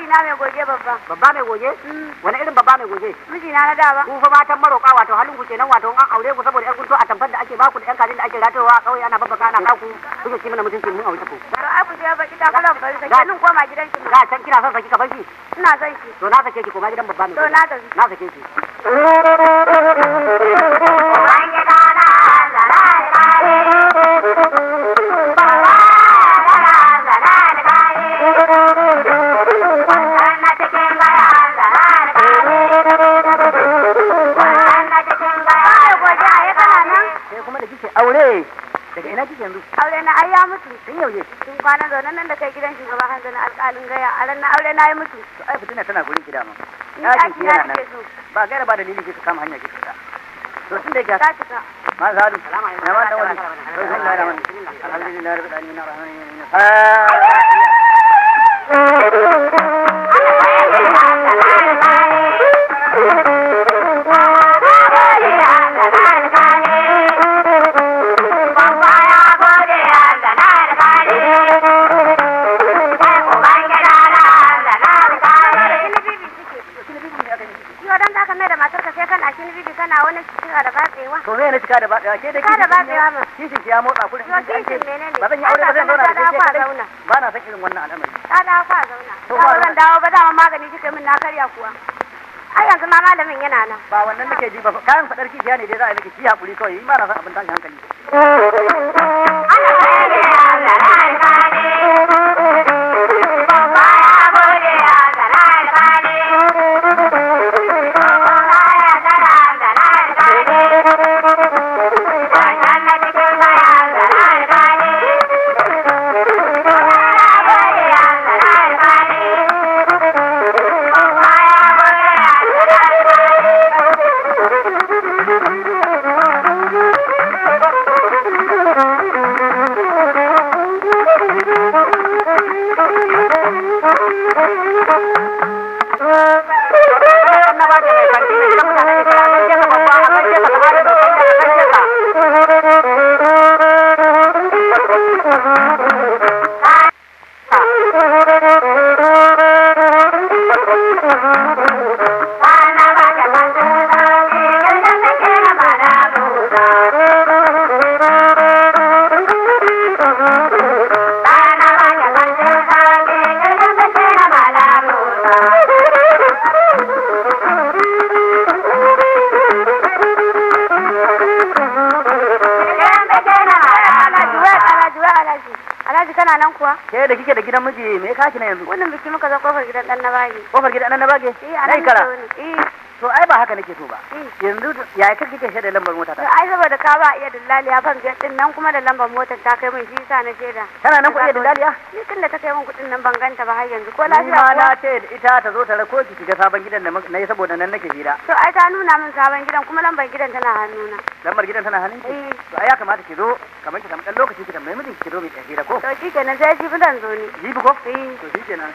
mijina mai goge babba babba mai goge wani irin babba mai goge mijina na da ba ku fa matan maroƙa wato halin ku kenan wato an aure ku saboda yan kunto a tamfar da ake baku da yan kajin da ake ratowa a kauye ana babbaka ana kaku kuke ci mana mutunci mun aure ku to ai ku je baki ta kallon bari sai nin koma gidan ki da can kina son saki ka bar shi ina son ki to na sake ki koma gidan babba mai to goge na tafi na sake ki ai goge ai kana nan sai kuma da kike aure daga ina kike yanzu aure na ai ya mutu tun yaushe tun kwana zaune nan da kai gidan shugaba hanzu na alƙalin gaya a ran na aure na yi mutu to ai fitina tana gurin ki dama ni ɗakin ɗaki ki na yana nake nan so ba gaira ba dalili kika kama hanya kika fita to tun da yake ta cika ما زالوا يا ما دولي بسم الله الرحمن الرحيم الحمد لله رب العالمين الرحمن الرحيم yau dan zaka mai da matarka sai kana shi bibi kana wani cika da batsewa to me ne cika da ba ke da Cika da batsewa ma. kishin ki ya motsa kurin Yo, kishin menene? ba zan yi aure ba zan Ai, zauna da ka ke fa kadai zauna. ba na san irin wannan al'amari ta dawo fa zauna To, ba ba- zan dawo ba dama magani kika min na karya kuwa ai yanzu ma malamin yana nan ba wannan nake ji ba kayan fadar kishiya ne dai za a yi miki ki hakuri kawai in ba na san abin tashin hankali na ba mai kanti ne idan mutane ke kira gaishe ka babba a gaishe ka sa'adu da kai a gaishe ka alhaji wai alhaji wai alhaji alhaji kana nan kuwa ke da kike da gidan miji me ya kaki na yanzu wannan biki muka zo kofar gidan dan na bagi kofar gidan nan na bage eh a nai nan kara ne eh to ai ba haka nake so ba eh yanzu ya kai kike shaida lambar mota to ta ai saboda ka ba iya dillali ya fan biyar din nan kuma da lambar motar ta kai min shi yasa na shaida tana nan ku iya dillaliya ni tun da ta kai min kuɗin nan ban ganta ba har yanzu ko ni lafiya ma na kuwa ce da ita ta zo ta rako ki shiga sabon gidan da na yi saboda nan nake hira to ai ta nuna min sabon gidan kuma lambar gidan tana hannuna lambar gidan tana hannun ki eh to ai ya kamata ki zo kamar ki samu dan lokaci ki tambayi mijinki ki zo mai tafi hira ko to shi kenan sai shi zan zo ni jibi ko eh to shi kenan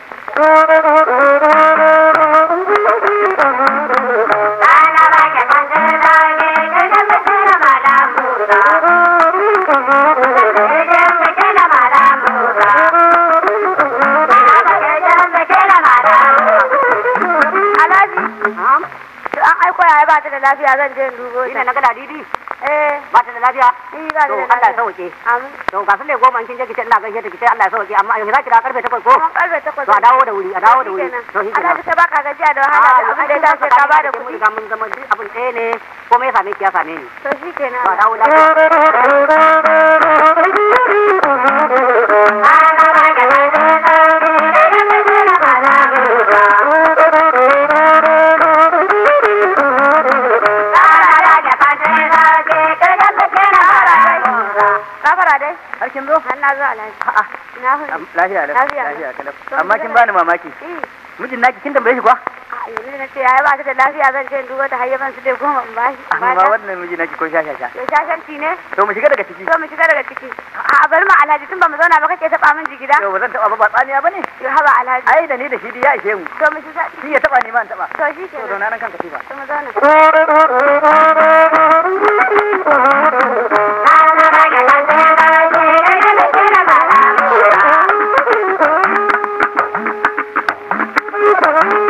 alhaji to an aiko yaya ba ta da lafiya zan je in dubo ina ta na gada didi eh ba ta da lafiya eh ba ta to da Allah ya lafiya sauke amin to ga sule goma in kin je ki ce ina gaishe ta ki ce Allah ya sauke amma yanzu za ki da karfe 8 ko kuma karfe takwas to a dawo da wuri a dawo da wuri to shi kenan alhaji ka baka gajiya da wahala da abin da ya dace ka bada kuɗi kuɗi ga mun zama duk abin ɗaya ne komai ya same ki ya same ni to shi kenan to a dawo lafiya Gafara dai, har kin zo har na zo alhaji. a'a Na hudu. am- lafiya lau Lafiya lau. lafiya kalau To, amma mu kin je bani mamaki Eh, mijin naki kin tambaye shi kuwa a yanzu da na ce yaya ba ta da lafiya zan je in duba ta hayyaban su dai goma in bashi. in amma bata. wannan miji naki ko sha sha sha To shashanci ne? to mu shiga daga ciki To mu shiga daga ciki. A bari ma alhaji tun ba mu zauna ba kake taɓa min jigida. yau ba zan taba ba ba tsaniya bane Yo haba alhaji. ai da ni da shi dai ya ishe mu To mu shiga. shi ya taba ni ma in taba To shi to kenan. zauna nan kan katifa To mu zauna. Thank you.